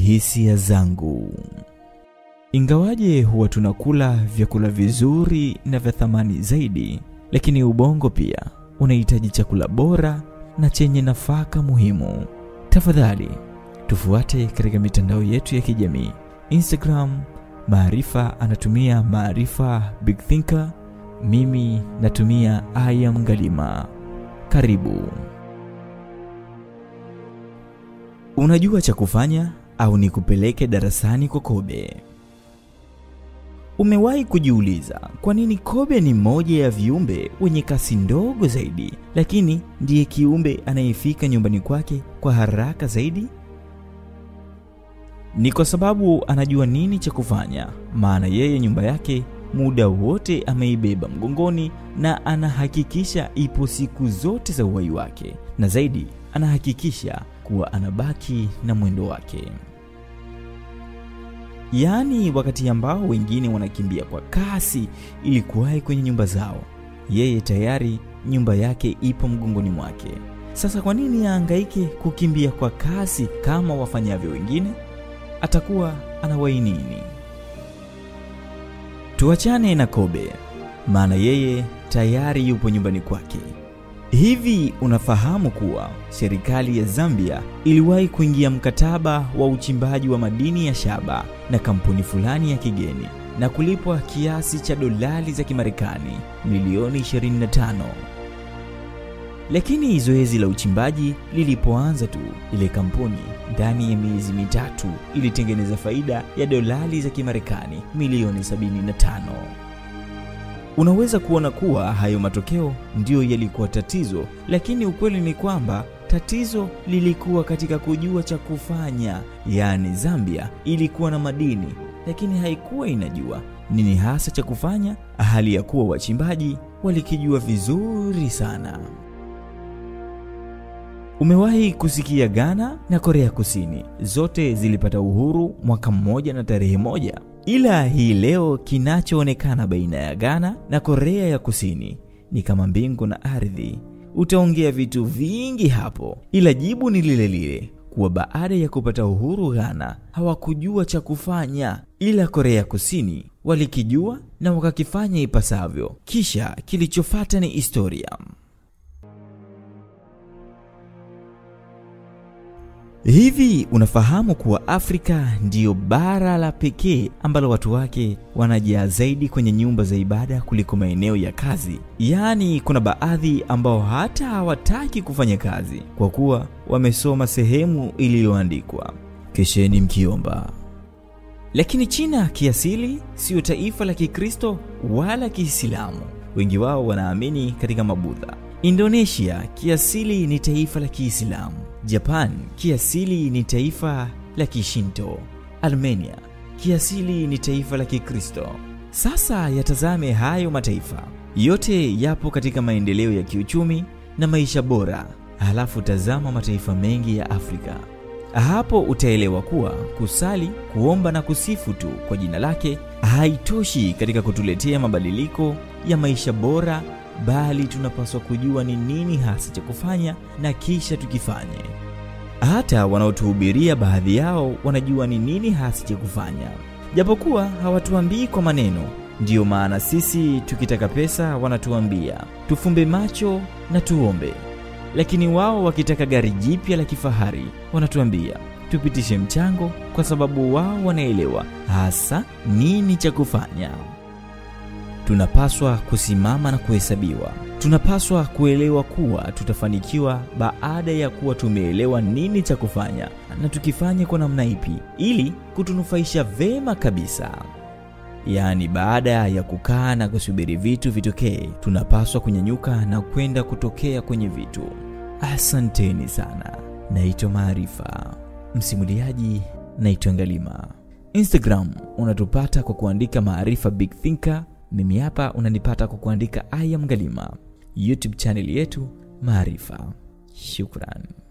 hisia zangu. Ingawaje huwa tunakula vyakula vizuri na vya thamani zaidi, lakini ubongo pia unahitaji chakula bora na chenye nafaka muhimu. Tafadhali tufuate katika mitandao yetu ya kijamii Instagram, Maarifa anatumia Maarifa Big Thinker, mimi natumia I am Galima. Karibu. Unajua cha kufanya au nikupeleke darasani kwa kobe? Umewahi kujiuliza kwa nini kobe ni moja ya viumbe wenye kasi ndogo zaidi, lakini ndiye kiumbe anayefika nyumbani kwake kwa haraka zaidi? Ni kwa sababu anajua nini cha kufanya, maana yeye nyumba yake muda wote ameibeba mgongoni na anahakikisha ipo siku zote za uhai wake, na zaidi anahakikisha kuwa anabaki na mwendo wake. Yaani, wakati ambao wengine wanakimbia kwa kasi ili kuwahi kwenye nyumba zao, yeye tayari nyumba yake ipo mgongoni mwake. Sasa kwa nini ahangaike kukimbia kwa kasi kama wafanyavyo wengine? Atakuwa anawahi nini? Tuachane na kobe, maana yeye tayari yupo nyumbani kwake. Hivi unafahamu kuwa serikali ya Zambia iliwahi kuingia mkataba wa uchimbaji wa madini ya shaba na kampuni fulani ya kigeni na kulipwa kiasi cha dolari za Kimarekani milioni 25. Lakini zoezi la uchimbaji lilipoanza tu, ile kampuni ndani ya miezi mitatu ilitengeneza faida ya dolari za Kimarekani milioni 75. Unaweza kuona kuwa hayo matokeo ndiyo yalikuwa tatizo, lakini ukweli ni kwamba tatizo lilikuwa katika kujua cha kufanya. Yaani, Zambia ilikuwa na madini, lakini haikuwa inajua nini hasa cha kufanya, hali ya kuwa wachimbaji walikijua vizuri sana. Umewahi kusikia Ghana na Korea Kusini zote zilipata uhuru mwaka mmoja na tarehe moja? Ila hii leo kinachoonekana baina ya Ghana na Korea ya Kusini ni kama mbingu na ardhi. Utaongea vitu vingi hapo, ila jibu ni lile lile kuwa baada ya kupata uhuru Ghana hawakujua cha kufanya, ila Korea Kusini walikijua na wakakifanya ipasavyo. Kisha kilichofuata ni historia. Hivi unafahamu kuwa Afrika ndiyo bara la pekee ambalo watu wake wanajaa zaidi kwenye nyumba za ibada kuliko maeneo ya kazi? Yaani, kuna baadhi ambao hata hawataki kufanya kazi kwa kuwa wamesoma sehemu iliyoandikwa kesheni mkiomba. Lakini China kiasili siyo taifa la Kikristo wala Kiislamu. Wengi wao wanaamini katika Mabudha. Indonesia kiasili ni taifa la Kiislamu. Japan kiasili ni taifa la Kishinto. Armenia kiasili ni taifa la Kikristo. Sasa yatazame hayo mataifa yote yapo katika maendeleo ya kiuchumi na maisha bora, halafu tazama mataifa mengi ya Afrika. Hapo utaelewa kuwa kusali, kuomba na kusifu tu kwa jina lake haitoshi katika kutuletea mabadiliko ya maisha bora bali tunapaswa kujua ni nini hasa cha kufanya na kisha tukifanye. Hata wanaotuhubiria baadhi yao wanajua ni nini hasa cha kufanya, japokuwa hawatuambii kwa maneno. Ndiyo maana sisi tukitaka pesa wanatuambia tufumbe macho na tuombe, lakini wao wakitaka gari jipya la kifahari wanatuambia tupitishe mchango, kwa sababu wao wanaelewa hasa nini cha kufanya. Tunapaswa kusimama na kuhesabiwa. Tunapaswa kuelewa kuwa tutafanikiwa baada ya kuwa tumeelewa nini cha kufanya na tukifanya kwa namna ipi ili kutunufaisha vema kabisa. Yaani, baada ya kukaa na kusubiri vitu vitokee, tunapaswa kunyanyuka na kwenda kutokea kwenye vitu. Asanteni sana. Naitwa Maarifa, msimuliaji naitwa Ngalima. Instagram unatupata kwa kuandika Maarifa Big Thinker. Mimi hapa unanipata kwa kuandika I am Galima. YouTube channel yetu Maarifa. Shukran.